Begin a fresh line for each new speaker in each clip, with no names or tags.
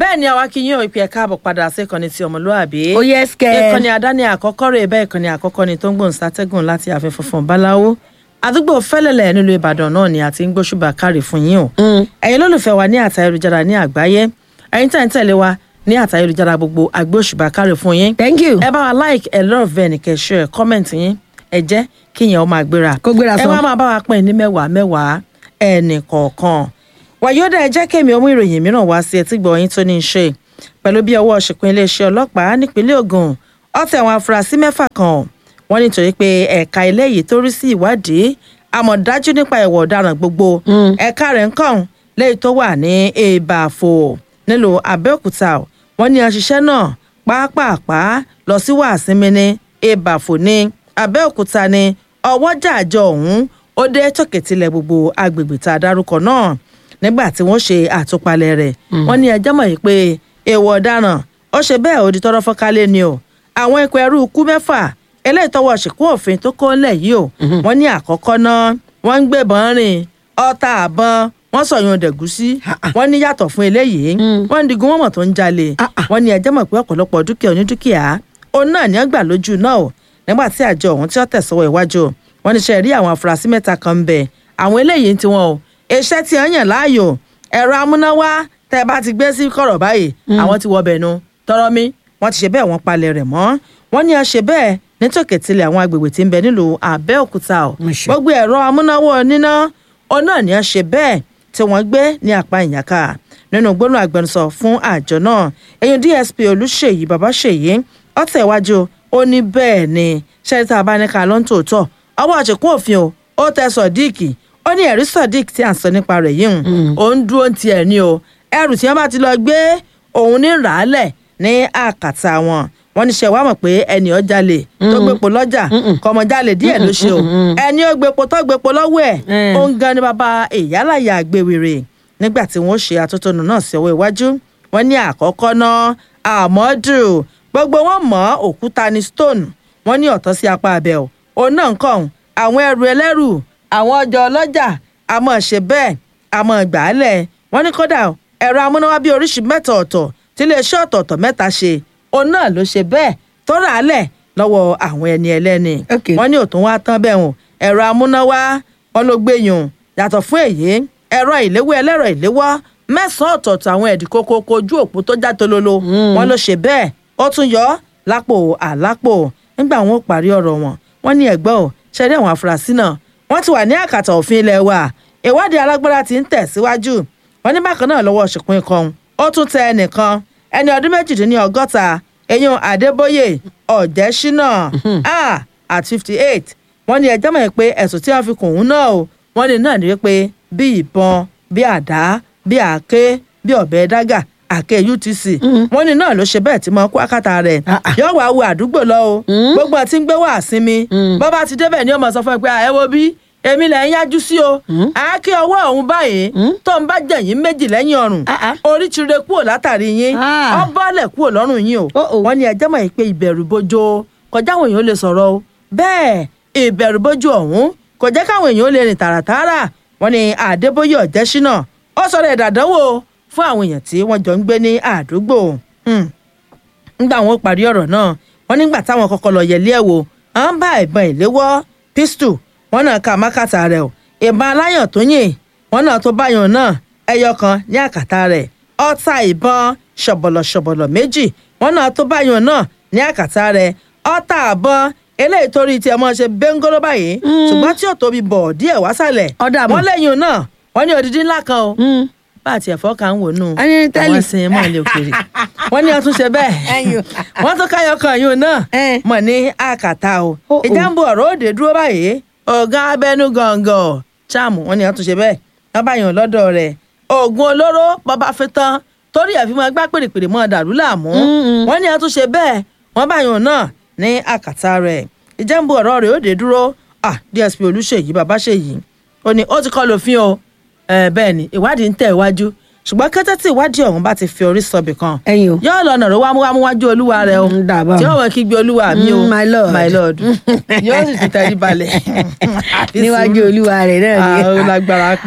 bẹ́ẹ̀ ni àwa kí yín ò ìpè ẹ̀ka àbọ̀ padà sí ìkànnì ti ọmọlúwàbí.
ó yẹ skẹ.
ìkànnì àdáni àkọ́kọ́ rẹ̀ bẹ́ẹ̀ ìkànnì àkọ́kọ́ ni tó ń gbòǹ sátẹ́gùn láti ààfin funfun báláwo àdúgbò fẹ́lẹ́lẹ̀ nílùú ìbàdàn náà ni àti ń gbóṣùbà kárì fún yín o. ẹ̀yin lólùfẹ́ wa ní àtà ayélujára ní àgbáyé ẹ̀yin tẹ̀ ń tẹ̀lé wa ní àtà ayélujára gbogbo àgbóṣùbà kárì fún yín.
thank you.
ẹ bá wa like ẹ love ẹ nìkẹ́ share comment yín ẹ jẹ́ kí yẹn ó máa gbéra.
Kó gbéra
ẹ
sọ.
wá máa bá wa pín ní mẹ́wàá mẹ́wàá ẹnì kọ̀ọ̀kan wàyódà ẹ jẹ́ kémi ọmú ìròyìn mìíràn wá sí etí gbọ̀nyìn tó ní í ṣe pẹ̀lú bí ọwọ́ ṣìkún iléeṣẹ́ ọlọ́pàá nípínlẹ̀ Ògùn ọ̀tẹ̀ àwọn afurasí mẹ́fà kan wọ́n nítorí pé ẹ̀ka ilé yìí tó rí sí ìwádìí àmọ̀dájú nípa ìwà ọ̀daràn gbogbo ẹ̀ka rẹ̀ ń kàn lẹ́yìn tó wà ní Ìbàfò nílùú Abẹ́òkúta wọ́n ní aṣiṣẹ́ náà pàápàá lọ sí wàásìmí ní Ìbàfò ní Abẹ́òkúta ní ọwọ́jà àjọ ọ̀hún ó dé tòkètìlẹ̀ gbogbo agbègbè tá a dárúkọ náà nígbà tí wọ́n ṣe àtúpalẹ̀ rẹ̀ wọ́n ní ẹjọ́ mọ̀ yìí pé èèwọ̀ ọ̀daràn ó ṣe bẹ́ẹ̀ ó di tọ́rọ́ fọ́kálẹ̀ ni o àwọn ikọ̀ ẹrú ikú mẹ́fà eléyìí tọwọ́ ṣìkún òfin tó kó ńlẹ̀ yìí o wọ́n ní àkọ́kọ́ náà wọ́n ń gbébọn rìn ọta àbọn wọ́n sọ̀yún dẹ̀gúsí wọ́n ní yàtọ̀ fún eléyìí wọ́n ń digun wọ́n mọ̀ tó ń jalè wọ́n ní ẹjọ́ mọ̀ pé ọ̀pọ̀lọpọ̀ dúkìá onídúkìá òun náà ní ọgbà lójú náà o nígbà tí àjọ ọ̀hún tí ó tẹ̀sọ́wọ́ iwájú wọ́n ní ṣe rí àwọn afurasí mẹ́ta kan ń bẹ àwọn eléyìí ti wọn o iṣẹ́ tí wọ́n yàn láàyò ẹ̀rọ amúnáwá tẹ́ ẹ bá ti gbé sí kọ̀rọ̀ báyìí àwọn ti wọ bẹ̀nu tọrọ mi wọ́n ti ṣe bẹ́ẹ̀ wọ́n palẹ̀ rẹ̀ mọ́ wọ́n ní a ṣe bẹ́ẹ̀ nítòkè tilẹ̀ àwọn agbègbè tí ń bẹ nílùú Abẹ́òkúta o
Mo ṣe.
gbogbo ẹ̀rọ amúnáwá níná òun náà ní a ṣe bẹ́ẹ̀ tí wọ́n gbé ní apá ìyàká nínú gbóná agbẹnusọ fún àjọ náà èyí DSP Olúṣèyí Babáṣèyí ọ̀tẹ̀ iwájú ó ní bẹ́ẹ̀ ni ṣẹ́ríta abáníkà ló ń tòótọ́ ọwọ́ àṣekún òfin o ó tẹ sọ̀díìkì ó ní ẹ̀rí sọ̀díìk tí à ń sọ nípa rẹ̀ yìí hùn ó ń dúró ti ẹ̀ ní o ẹrù tí wọ́n bá ti lọ gbé òun ní ràálẹ̀ ní àkàtà wọn wọ́n ní ṣe wá mọ̀ pé ẹni ó jalè tó gbépo lọ́jà kọ́mọ jalè díẹ̀ ló ṣe o ẹni ó gbépo tó gbépo lọ́wọ́ ẹ̀
Mm.
ó ń gan ni bàbá ìyálàyà àgbèwèrè nígbà tí wọ́n ṣe atótónu náà sí ọwọ́ iwájú wọ́n ní àkọ́kọ́ náà àmọ́dù gbogbo wọn mọ̀ òkúta ní stone wọ́n ní ọ̀tọ́ sí apá abẹ́ o òun náà ń kàn àwọn ẹrù ẹlẹ́rù àwọn ọjà ọlọ́jà àmọ́ ṣe bẹ́ẹ̀ àmọ́ gbàálẹ̀ wọ́n ní kódà ẹ̀rọ amúnáwá bíi oríṣi mẹ́ta ọ̀tọ̀ tí iléeṣẹ́ ọ̀tọ̀ọ̀tọ̀ mẹ́ta ṣe òun náà ló ṣe bẹ́ẹ̀ tó rà á lẹ̀ lọ́wọ́ àwọn ẹni ẹlẹ́ni
Okay.
wọ́n ní òtún wá tán bẹ́ẹ̀ hùn ẹ̀rọ amúnáwá wọn ló gbé yùn yàtọ̀ fún èyí ẹ̀rọ ìléwọ́ ẹlẹ́rọ ìléwọ́ mẹ́sàn-án ọ̀tọ̀ọ̀tọ̀ àwọn ẹ̀dì kókókó ojú òpó tó já tololo wọn ló ṣe bẹ́ẹ̀ ó tún yọ ọ́ lápò àlápò nígbà wọn ò parí ọ̀rọ̀ wọn wọ́n ní ẹ̀gbọ́n ò ṣẹ́rí àwọn afurasí náà wọ́n ti wà ní àkàtà òfin ilẹ̀ wa ìwádìí alágbára ti ń tẹ̀síwájú wọ́n ní bákan náà lọ́wọ́ ṣìkún ikọ̀ ó tún tẹ ẹnìkan ẹni ọdún méjìdínlọ́gọ́ta eyín Adébóyè Ọ̀jẹ́ṣínà ah at fifty eight wọ́n ní ẹjọ́ mọ̀ pé ẹ̀sùn tí wọ́n fi kùn ún náà o wọ́n ní náà ní wípé bí ìbọn bí àdá bí àáké bí ọ̀bẹ dágà àáké UTC wọ́n ní náà ló ṣe bẹ́ẹ̀ tí mo kó àkàtà rẹ̀
Ah, ah.
yóò wá wo àdúgbò lọ o gbogbo àti ń gbé wá sinmi bó bá ti débẹ̀ ni ó máa sọ fún ẹ pé "Ah, ẹ wo bí èmi lẹ̀ ń yájú sí o àáké ọwọ́ ọ̀hún báyìí tó ń bá jẹ̀yìn méjì lẹ́yìn ọrùn
Ah, ah.
orí ti re kúrò látàrí yín
Ah.
ọ bọ́lẹ̀ kúrò lọ́rùn yín o
Oh, oh.
wọ́n ní ẹjẹ́ mọ̀ pé ìbẹ̀rù bojo kọjá àwọn èèyàn ó lè sọ̀rọ̀ o bẹ́ẹ̀ ìbẹ̀rù bojo ọ̀hún kò jẹ́ káwọn èèyàn ó lè rìn tààràtààrà wọ́n ní Adébóyè Ọ̀jẹ́ṣínà ó sọ̀rọ̀ ẹ̀dàdánwò fún àwọn èèyàn tí wọ́n jọ ń gbé ní àdúgbò Hmm nígbà wọn parí ọ̀rọ̀ náà wọ́n nígbà táwọn kọ́kọ́ lọ yẹlé ẹ̀ wò à ń bá ìbọn ìléwọ́ pistol wọ́n náà ka mákàtà rẹ̀ o ìbọn aláyàn tó yìn wọ́n náà tó báyọ̀ náà ẹyọ kan ní àkàtà rẹ̀ ọta ìbọn ṣọ̀bọ̀lọ̀-ṣọ̀bọ̀lọ̀ méjì wọ́n náà tó báyọ̀ náà ní àkàtà rẹ̀ ọta àbọn eléyìí torí tí ẹ mọ ṣe bẹ́ńgọ́ló báyìí ṣùgbọ́n tí ò tóbi bọ̀ díẹ̀ wásàlẹ̀
Ọ̀dà mọ̀.
wọ́n lẹ́yìn náà wọ́n ní odidi ńlá kan o bá àti ẹ̀fọ́ kan ń wò nù
A ní tẹ́lì.
àwọn sin mọ́ ilé òkèèrè wọ́n ní ọtún ṣe bẹ́ẹ̀
Ẹyọ.
wọ́n tún káyọ̀ kan yóò náà
Eh.
mọ̀ ní àkàtà o
Oh, oh.
ìjàmbá ọ̀rọ̀ òde dúró báyìí ọ̀gá abẹ́nú gàngàn cháàmù wọ́n ní ọtún ṣe bẹ́ẹ̀ wọ́n bá yàn lọ́dọ̀ rẹ̀ oògùn olóró bọ́bá fi tán torí ẹ̀ fi máa gbá pèrèpèrè mọ́ dàrú láàmú wọ́n ní ọtún ṣe bẹ́ẹ̀ wọ́n bá yàn náà ní àkàtà rẹ̀ ìjàmbá ọ̀rọ̀ rẹ̀ òde dúró ah DSP Olúṣèyí Babáṣèyí ó ní ó ti kọ́ lófin o Eh, bẹ́ẹ̀ ni ìwádìí ń tẹ̀ iwájú ṣùgbọ́n kété tí ìwádìí ọ̀hún bá ti fi orí sọbì kan
Ẹ̀yin o.
yóò lọ nàró wámúwámú wájú olúwa rẹ o
Mm, dàbọ̀.
tí ọmọ kígbe olúwa mi o
Mm, my lord.
my lord yóò sì ti tẹrí balẹ̀ Àfi
níwájú
sùúrù.
olúwa rẹ̀ náà
Ah,
ni.
ó lágbára pọ̀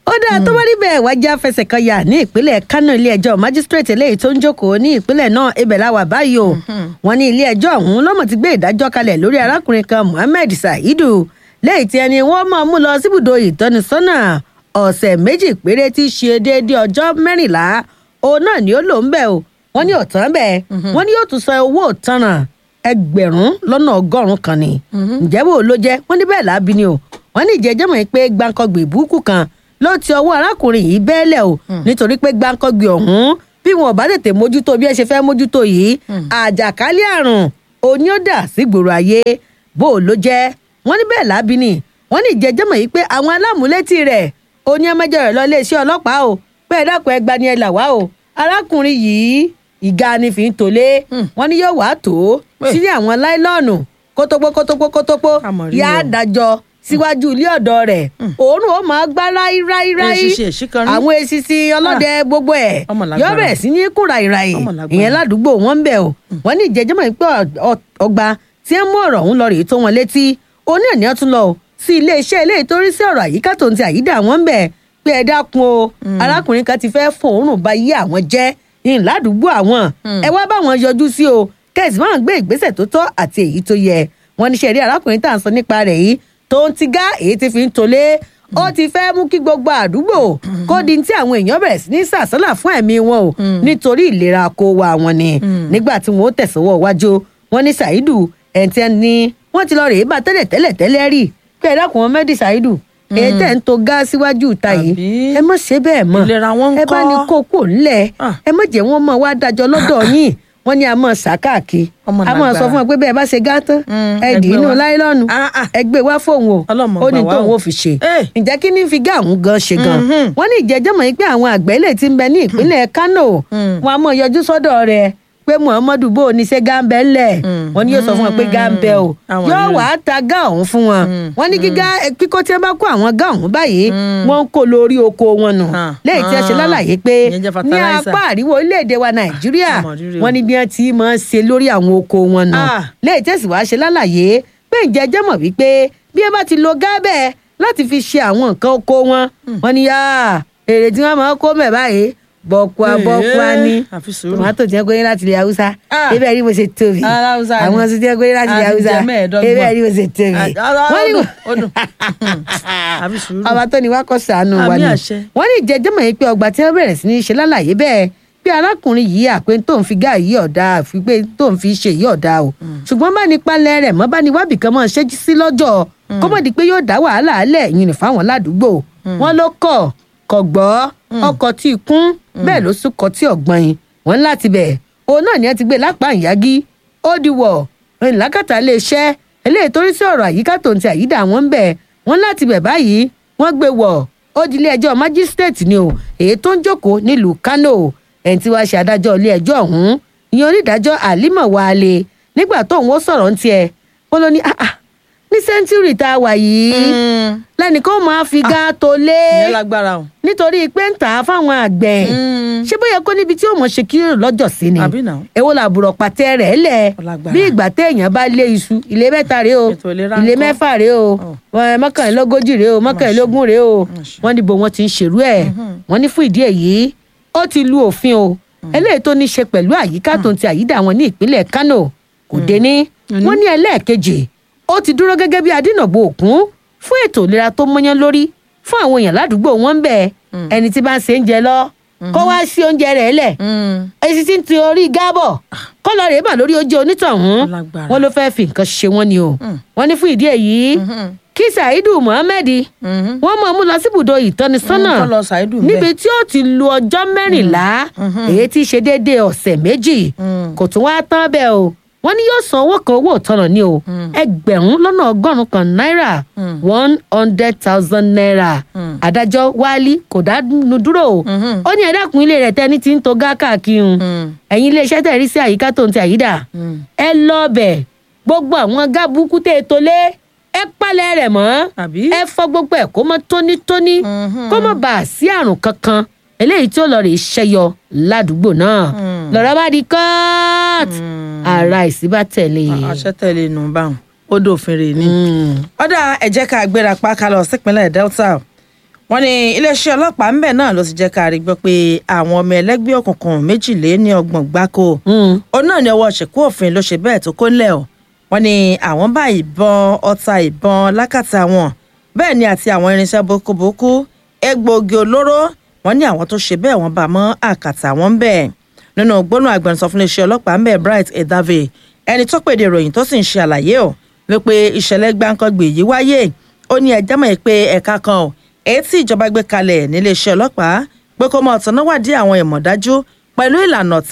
ó dáa tó bá rí bẹ́ẹ̀ wájà fẹsẹ̀ kan yà ní ìpínlẹ̀ kánò ilé-ẹjọ́ májísírèètì eléyìí tó ń jókòó ní ìpínlẹ̀ náà ibẹ̀ la wà báyìí o wọ́n ní ilé-ẹjọ́ ọ̀hún lọ́mọ ti gbé ìdájọ́ kalẹ̀ lórí arákùnrin kan muhammed saidu lẹ́yìn tí ẹni wọ́n máa mú lọ síbùdó ìtọ́nisọ́nà ọ̀sẹ̀ méjì péré tí í ṣe déédéé ọjọ́ mẹ́rìnlá òun náà ni ó lò ń bẹ̀ o wọ́n ní òtán bẹ́ẹ̀ wọ́n ní yóò tún san owó òtanràn ẹgbẹ̀rún lọ́nà ọgọ́rùn-ún kan ni ǹjẹ́ bò ló jẹ́ wọ́n ní bẹ́ẹ̀ lábí ni o wọ́n ní ìjẹ́jẹ́ mọ̀ pé gbàǹkangbè ìbúkú kan ló ti ọwọ́ arákùnrin yìí bẹ́ẹ̀lẹ̀ o nítorí pé gbàǹkangbè ọ̀hún bí wọn ò bá tètè mójútó bí ẹ ṣe fẹ́ mójútó yìí àjàkálẹ̀ àrùn òní ó dà sígboro ayé bó ló jẹ́ wọ́n ní bẹ́ẹ̀ lábí ni wọ́n ní ìjẹ́jẹ́ mọ̀ pé àwọn alámúlétí rẹ̀ òní ẹmẹjọ rẹ̀ lọ iléeṣẹ́ ọlọ́pàá o pé ẹ dákun ẹ gbani ẹ là wá o arákùnrin yìí ìga ni fi ń tolé wọ́n ní yóò wá tó sílé àwọn láìlọ́ọ̀nù kótópó kótópó kótópó
Àmọ̀rí
yá
o.
dájọ́ síwájú ilé ọ̀dọ́ rẹ̀ òórùn ó máa gbá ráíráíráí
Èsìsì èsìkanrí.
àwọn èsìsì ọlọ́dẹ gbogbo ẹ̀
Ọmọ lágbára.
yóò bẹ̀rẹ̀ sí ní kúra ìràyè
Ọmọ lágbára.
ìyẹn ládùúgbò wọn ń bẹ̀ o wọ́n ní ìjẹ́jọ́ mọ̀ pé ọ- ọgbà tí ń mú ọ̀rọ̀ ọ̀hún lọ rèé tó wọn létí oní ẹ̀ ní ọtún lọ o sí iléeṣẹ́ ilé ìtorí sí ọ̀rọ̀ àyíká tó ń ti àyídà wọn ń bẹ̀ pé ẹ dákun o arákùnrin kan ti fẹ́ fòórùn ba yí àwọn jẹ́ ìhìn ládùúgbò àwọn ẹ wá bá wọn yọjú sí o kẹ́sì máa ń gbé ìgbésẹ̀ tó tọ́ àti èyí tó yẹ wọ́n ní sẹ́rí arákùnrin tá à ń sọ nípa rẹ̀ yìí tó ń ti gá èyí tí fi ń tolé ó ti fẹ́ mú kí gbogbo àdúgbò kó di tí àwọn èèyàn bẹ̀rẹ̀ sí ní sàsálà fún ẹ̀mí wọn o nítorí ìlera kó wa wọn ni nígbà tí wọn ó tẹ̀sánwọ́ wájú wọn ní ṣàìdù ẹ̀ǹtẹ́ ni wọ́n ti lọ rèé bá tẹ́lẹ̀ tẹ́lẹ̀ tẹ́lẹ̀ rí pé ẹ̀dá kùn wọn mẹ́dì ṣàìdù èyí tẹ̀ ń to gá síwájú ìta yìí
Àbí?
ẹ má ṣe bẹ́ẹ̀ mọ́
Ìlera wọn ń
ẹ bá
kọ́?
ní kó kò ńlẹ̀
Ah.
ẹ má jẹ́ wọn mọ̀ wá dájọ́ lọ́dọ̀ yín wọ́n ní a mọ̀ ṣàkàkì
Ọmọ
a mọ̀ sọ
lágbára.
fún wọn pé bẹ́ẹ̀ bá ṣe gá tán
Mm,
ẹ
ẹ
dì
gbé
inú
wá.
láìlọ́ọ̀nù
Ah, ah.
ẹ gbé wá fóun o
Ọlọ́mọ
ó ní
gbà wá
tóun
o.
ó fi ṣe
Eh.
ǹjẹ́ kí ní fi gá àwọn gan ṣe gan
Mhm.
wọ́n ní ìjẹ́jọ́ mọ̀ pé àwọn àgbẹ̀ ilé tí ń bẹ ní ìpínlẹ̀ Kánò
Mm.
wọn a mọ̀ yọjú sọ́dọ̀ rẹ̀ pé Muhammadu bó o ní ṣe gáńbẹ́ ńlẹ̀
Mm.
wọ́n ní yóò sọ fún wọn pé gáńbẹ́ o
Àwọn
yóò
rírì.
wá ta gá ọ̀hún fún wọn
Mm.
wọ́n ní kíkọ́ kíkọ́ tí wọ́n bá kó àwọn gá ọ̀hún báyìí
Mm.
wọ́n ń kó lórí oko wọn nù
Ah.
lẹ́yìn tí wọ́n ṣe
Ah.
lálàyé pé
Ìyẹn jẹ́
ní
fertilizer.
apá àríwá orílẹ̀-èdè wa Nàìjíríà
Àmọ̀ rírì o.
wọ́n ní bí wọ́n ti máa ń ṣe lórí àwọn oko wọn nù
Ah.
lẹ́yìn tí ẹ̀sìn wá ṣe lálàyé pé ǹjẹ́ jẹ́ mọ̀ wípé bí ẹ bá ti lo gábẹ́ láti fi ṣe àwọn nǹkan oko wọn wọ́n ní yá èrè tí wọ́n máa ń kó mẹ́ báyìí bọ́kúá
Eh,
bọ́kúá ní
àfi sùúrù.
tòmátò tí wọ́n gbé láti ilẹ̀ haúsá
Ah.
ebe rí mo ṣe tóbi
Ara Haúsá ni.
àwọn ọsùn tí wọ́n gbé láti ilẹ̀
A ti
haúsá
jẹ mẹ́ẹ̀ẹ́dọ́gbọ̀n.
ebe rí mo ṣe tóbi
Ah, ah,
wọ́n ní
ó dùn, ó dùn. àfi sùúrù.
ọba tó ní wá kọ́ sànù wa
Àmì
ni
àṣẹ.
wọ́n ní ìjẹ́jẹ́ mọ̀ pé ọgbà tí wọ́n bẹ̀rẹ̀ sí ní ṣe lálàyé bẹ́ẹ̀ bí arákùnrin yìí àpé tó ń fi gá yìí ọ̀dà àfi pé tó ń fi ṣe yìí ọ̀dà o ṣùgbọ́n bá ní palẹ̀ rẹ̀ mọ́ bá ní wábì kan mọ́ ṣe sí lọ́jọ́ kó mọ̀ di pé yóò dá wàhálà alẹ̀ yìí fáwọn ládùúgbò wọ́n ló kọ̀ kọ̀ gbọ́ ọkọ̀ tí ì kún bẹ́ẹ̀ ló sún kọ́ tí ọ̀gbọ́n yìí wọ́n láti bẹ̀ òun náà ni ẹ ti gbé lápá ìyági ó di wọ̀ ìlàkàtà iléeṣẹ́ eléyìí torí sí ọ̀rọ̀ àyíká tó ń ti àyídà wọn ń bẹ̀ wọ́n láti bẹ̀ báyìí wọ́n gbé wọ̀ ó di ilé ẹjọ́ májísírèètì ni o èyí tó ń jókòó nílùú Kánò ẹni tí wàá ṣe adájọ́ ilé ẹjọ́ ọ̀hún ìyẹn onídàájọ́ Àlímọ̀ Wálé nígbà tóun ó sọ̀rọ̀ ń tiẹ̀ wọ́n ló ní "Ah, ah, ní sẹ́ńtúrì tá a wà yìí
Mm.
lẹ́nìkan máa fi gá tó lé
ìyẹn lágbára o.
nítorí pé ń tà á fáwọn àgbẹ̀
Mm.
ṣé bóyá kó níbi tí ó mọ̀ ṣe kírò lọ́jọ́ sí ni
Àbí náà.
èwo làbùrọ̀ pàtẹ rẹ̀ lẹ̀
Ọlágbára.
bí ìgbà téèyàn bá lé iṣu ilé mẹ́ta rèé o
Ètò ìlera
ilé
ńkọ́?
mẹ́fà rèé o
Ọ̀.
ẹ, mọ́kànlélógójì rèé o mọ́kànlélógún rèé o
Máṣe.
wọ́n ní bo wọ́n ti ń ṣèrú ẹ̀ wọ́n ní fún ìdí èyí ó ti lu òfin o eléyìí tó ní ṣe pẹ̀lú àyíká tó ń ti àyídà wọn ní ìpínlẹ̀ Kánò kò dé ní wọ́n ní ẹlẹ́ẹ̀kejì ó ti dúró gẹ́gẹ́ bí adínàbò òkun fún ètò ìlera tó mọ́yán lórí fún àwọn èèyàn ládùúgbò wọn ń bẹ̀ ẹni tí bá ń se oúnjẹ lọ kó wá sí oúnjẹ rẹ̀ lẹ̀
Mm.
èsì tí ń ti orí gábọ̀ kọ́lọ rèé bà lórí oúnjẹ onítọ̀hún
Lágbára.
wọn ló fẹ́ẹ́ fi nǹkan ṣe wọ́n ni o wọ́n ní fún ìdí èyí kí Saidu Muhammed
Mhm.
wọ́n mọ̀ ọ́n mú lọ síbùdó ìtọ́nisọ́nà
Mm, kọ́ lọ Saidu ńbẹ̀.
níbi tí ó ti lu ọjọ́ mẹ́rìnlá èyí tí í ṣe déédéé ọ̀sẹ̀ méjì
Mm.
kò tún wáá tán bẹ́ẹ̀ o wọ́n ní yóò san owó kan owó ìtanà ni o ẹgbẹ̀rún lọ́nà ọgọ́rùn-ún kan náírà one hundred thousand naira adájọ́ wálí kò dánu dúró o
Mhm.
ó ní ẹ dákun ilé rẹ̀ tẹ́ni tí ń to gá káàkiri un
Mm.
ẹ̀yin iléeṣẹ́ tẹ̀ rí sí àyíká tó ń ti àyídà
Mm.
ẹ lọ bẹ̀ gbogbo àwọn gábùkù tẹ́ ẹ tó lé ẹ palẹ̀ rẹ̀ mọ́
Àbí?
ẹ fọ gbogbo ẹ̀ kó mọ́ tónítóní
Mhm.
kó mọ́ bá a sí àrùn kankan eléyìí tí ó lọ rè ṣẹyọ ládùúgbò náà
Mm.
lọ́rọ̀ bá di kọ́ọ̀tù ara ìsí bá tẹ̀lé.
àṣẹ tẹ̀lé inú báwọn ó dòfin rè ní.
Mm.
ọ̀dà ẹ jẹ́ ká gbéra pa ká lọ sípínlẹ̀ Delta wọ́n ní iléeṣẹ́ ọlọ́pàá ńbẹ̀ náà ló ti jẹ́ ká rí gbọ́ pé àwọn ọmọ ẹlẹ́gbẹ́ òkùnkùn méjìléní ọgbọ̀n gbáko òun náà ní ọwọ́ ṣèkú òfin ló ṣe bẹ́ẹ̀ tó kó ńlẹ̀ o wọ́n ní àwọn bá ìbọn ọta ìbọn lákàtà wọn bẹ́ẹ̀ ni àti àwọn irinṣẹ́ bókúbókú egbòogi olóró wọ́n ní àwọn tó ṣe bẹ́ẹ̀ wọ́n bá mọ́ àkàtà wọn bẹ́ẹ̀ nínú gbóná agbẹnusọ fún iléeṣẹ́ ọlọ́pàá ńbẹ̀ Bright Edave ẹni tó pèdè ìròyìn tó sì ń ṣe àlàyé o wípé ìṣẹ̀lẹ̀ gbáǹkangbè yìí wáyé ó ní ẹjẹ́ mọ̀ pé ẹ̀ka kan o èyí tí ìjọba gbé kalẹ̀ níléeṣẹ́ ọlọ́pàá pé kó máa tọ́ná wádìí àwọn ìmọ̀dájú pẹ̀lú ìlànà